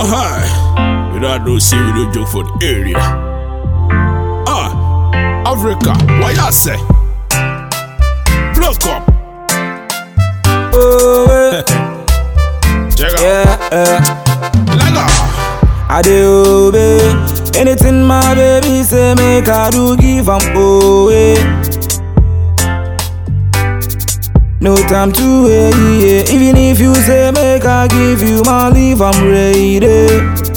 Oh hi, you don't know see we don't joke for the area. Ah, Africa, what you say? Block up, Oh, eh, check out. yeah, eh. Lega, I dey obey anything my baby say make I do give am away. No time to wait, yeah. even if you say make I give you my leave, I'm ready.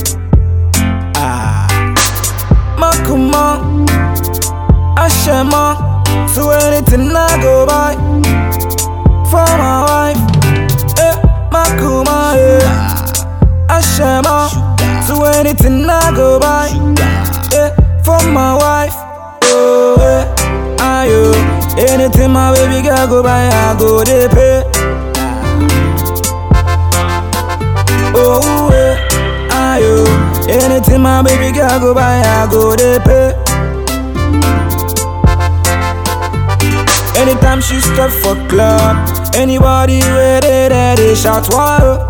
Ah, Makuma, Ashema, so anything I go buy for my wife, eh, Makuma, yeah. Ashema, so anything I go buy, yeah, for my wife. Oh, yeah, ayo. Anything my baby girl go buy, I go they pay. Oh, yeah, ayo. Anything my baby girl go buy, I go they pay. Anytime she step for club, anybody where they there, they shout wow.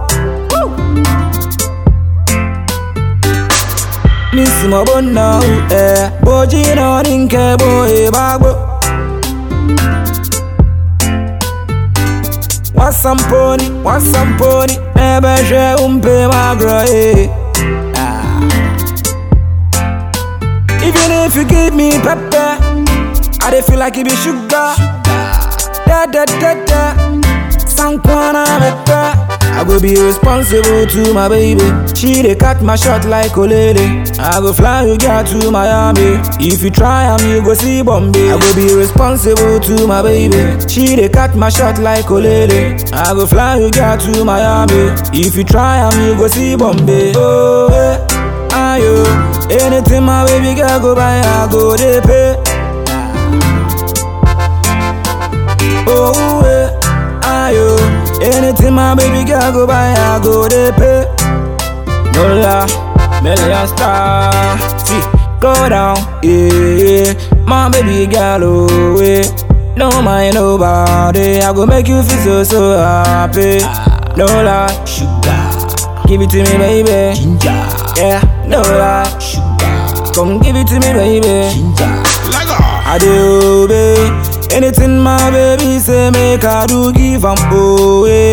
Miss mo bona eh Boji no ninke boy bagbo Wasamponi, wasamponi Ebe she umpe magro eh Ah. Even if you give me pepper I dey feel like it be sugar Da da da da Sankwana pepper I go be responsible to my baby. She dey cut my shot like Olele. I go fly you girl to Miami. If you try am, you go see Bombay. I go be responsible to my baby. She dey cut my shot like Olele. I go fly you girl to Miami. If you try am, you go see Bombay. Oh, eh, ayo. Anything my baby girl go buy, I go dey pay. Oh, eh, ayo. Anything my baby girl go buy, I go they pay. No la, million star. See, go down, yeah. My baby girl, oh, yeah. No mind nobody, I go make you feel so, so happy. No lie, sugar. Give it to me, baby. Ginger. Yeah, no lie, sugar. Come give it to me, baby. Ginger. Lega, I dey obey anything my baby say make I do give am away.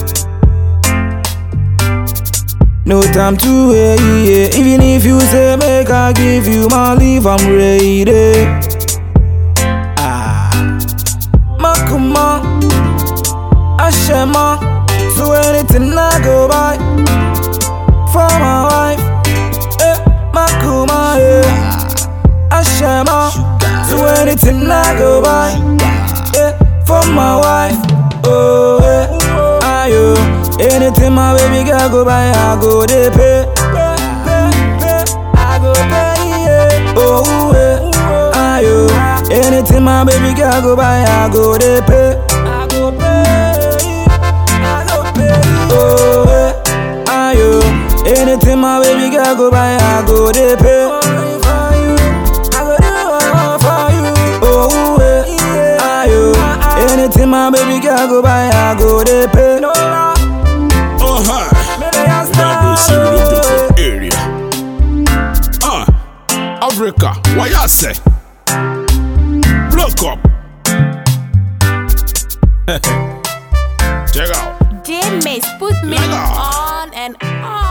No time to wait, yeah. even if you say make I give you my leave, I'm ready. Ah, Makuma, Ashema, so anything I go buy for my wife, eh, Makuma, yeah. Ashema, so anything I go buy, yeah, for my wife. Oh, yeah, ayo. Anything my baby girl go buy, I go they pay. I go pay, yeah. Oh, yeah, ayo. Anything my baby girl go buy, I go they pay. I go pay, I go pay. Oh, yeah, ayo. Anything my baby girl go buy, I go they pay. I go do all for you. Oh, yeah, ayo. Anything my baby girl go buy, I go they pay. No, oh hi, you don't know see we don't joke for the area. Ah, Africa, what you say? Block up. Check out. James put me Lega. on and on.